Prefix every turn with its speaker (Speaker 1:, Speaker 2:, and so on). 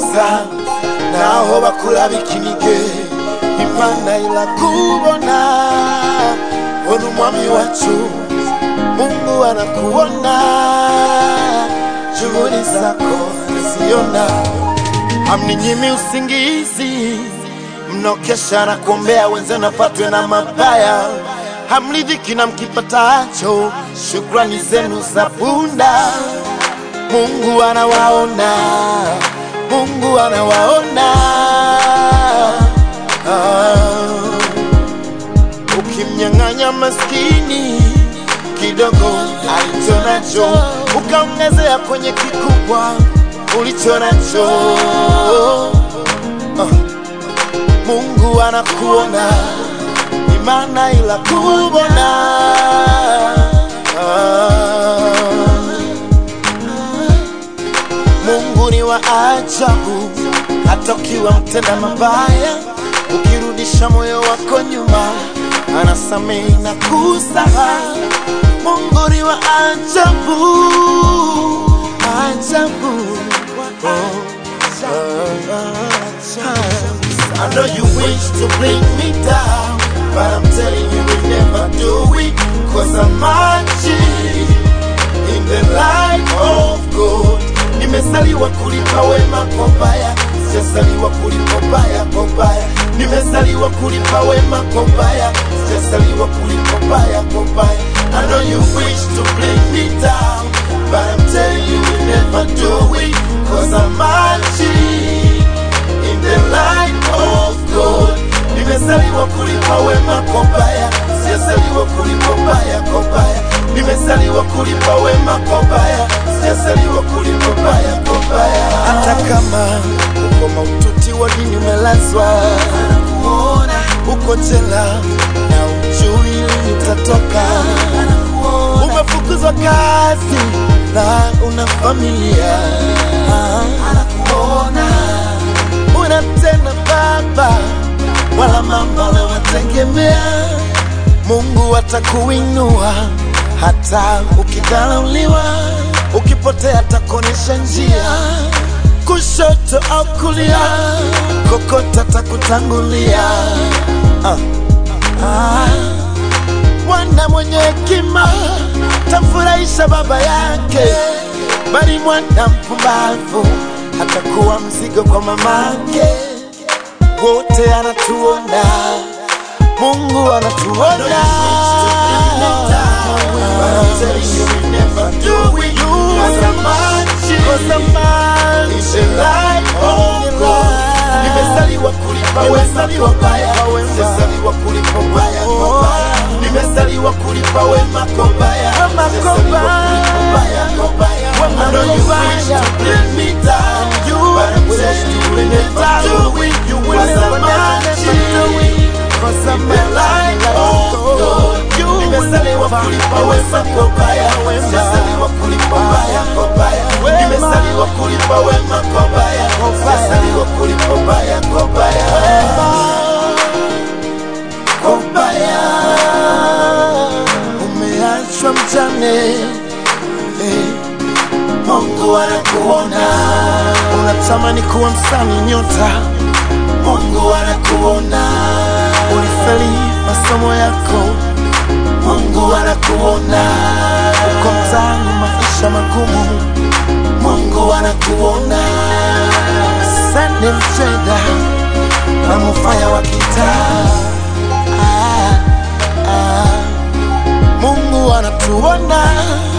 Speaker 1: gusa naho bakurabika inige imana irakubona ona umwami wacu mungu anakuona juhudi zako naziona hamninyimi usingizi mnokesha na kuombea wenzenu apatwe na mabaya hamridhiki na mkipatacho shukrani zenu za punda mungu anawaona mungu anawaona ah. ukimnyang'anya maskini kidogo alicho nacho ukaongezea kwenye kikubwa ulicho nacho ah. mungu anakuona imana ila kubona ah. mungu ni wa ajabu hata ukiwa mtenda mabaya ukirudisha moyo wako nyuma anasamehe na kusaha mungu ni wa ajabu ajabu oh. I know you wish to bring me down, but I'm telling you will never do it, cause I'm marching in the light of God. Nimezaliwa kulipa wema kwa baya, sijazaliwa kulipa baya kwa baya. Nimezaliwa kulipa wema kwa baya, sijazaliwa kulipa baya kwa baya. I know you wish to bring me down, but I'm telling you will never do it, cause I'm marching in the light of God. Nimezaliwa kulipa wema kwa baya, sijazaliwa kulipa baya kwa baya. Nimezaliwa kulipa wema kwa baya, sijazaliwa kulipa baya kwa baya. Hata kama uko maututi wa dini umelazwa, anakuona uko jela na ujui lini utatoka, umefukuzwa kazi na una familia, anakuona una tena baba wala mama unawategemea. Mungu atakuinua hata ukidharauliwa, ukipotea atakuonyesha njia, kushoto au kulia, kokota atakutangulia. Ah, ah. Mwana mwenye hekima tamfurahisha baba yake, bali mwana mpumbavu atakuwa mzigo kwa mamake. Wote anatuona, Mungu anatuona. Nimezaliwa kulipa wema kwa baya, sijazaliwa kulipa baya kwa baya. Nimezaliwa kulipa wema kwa baya, sijazaliwa kulipa baya kwa baya. I know you wish to bring me down, but I'm telling you will never do it. You will never do it. Cause I'm the light of God. Nimezaliwa kulipa wema kwa baya, sijazaliwa kulipa baya kwa baya. Nimezaliwa kulipa wema kwa baya, sijazaliwa kulipa baya kwa baya. Kwa baya umeachwa mjane eh. Mungu anakuona, unatamani kuwa msanii nyota. Mungu anakuona, ulifeli masomo yako. Mungu anakuona, uko mtaani maisha magumu. Mungu anakuona, sende mcheda na mufaya wa kitaa. Ah, ah. Mungu anatuona